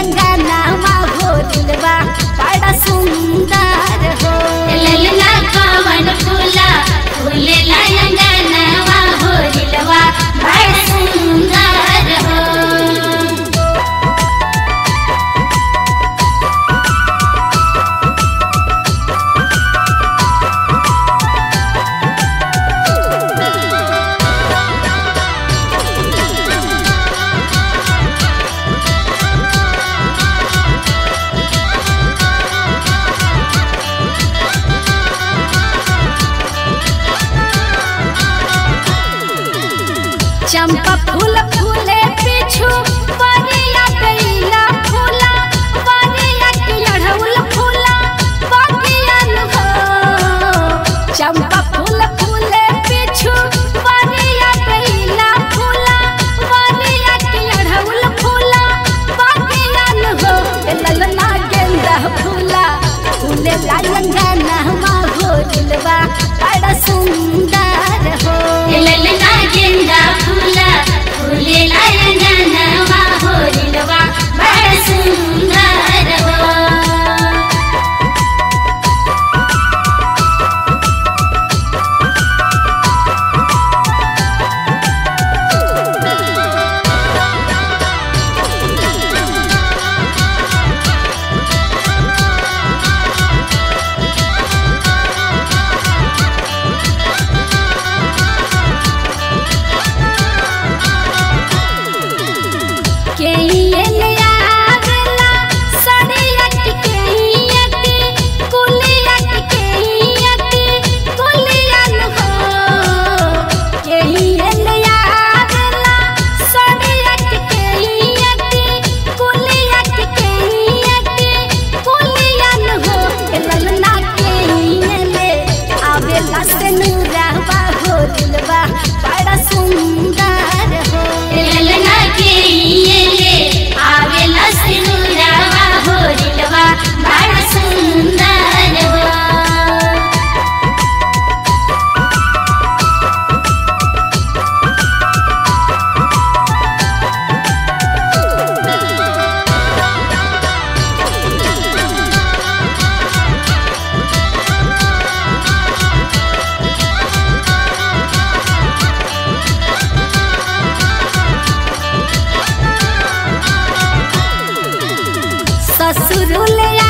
अंगनावा हो दिलवा बड़ा सुंदर हो ललना कवन फूला फूले लायंगनवा हो दिलवा बड़ सुंदर हो चंपा फूल फूले पीछू परिया गईला फूला परिया के अड़हुल फूला बगियान हो चंपा फूल फूले पीछू परिया गईला फूला परिया के अड़हुल फूला बगियान हो ए ललना गेंदा फूला फूले लायंगा नहमा हो दिलवा बड़ा सुंदर हो ललना गेंदा फूला फूले लायंगनवा हो दिलवा बड़ सुंदर हो केहियन आगला सड़ियट केहियट कुलियट केहियट कुलियन हो केहियन आगला सड़ियट केहियट कुलियट केहियट कुलियन हो ए ललना केहियन आवेला से नूरावा हो दिलवा बड़ा सुंदर हो ललना के ये आवेला सिनुरावा हो दिलवा बड़ सुंदर हो ससुरुल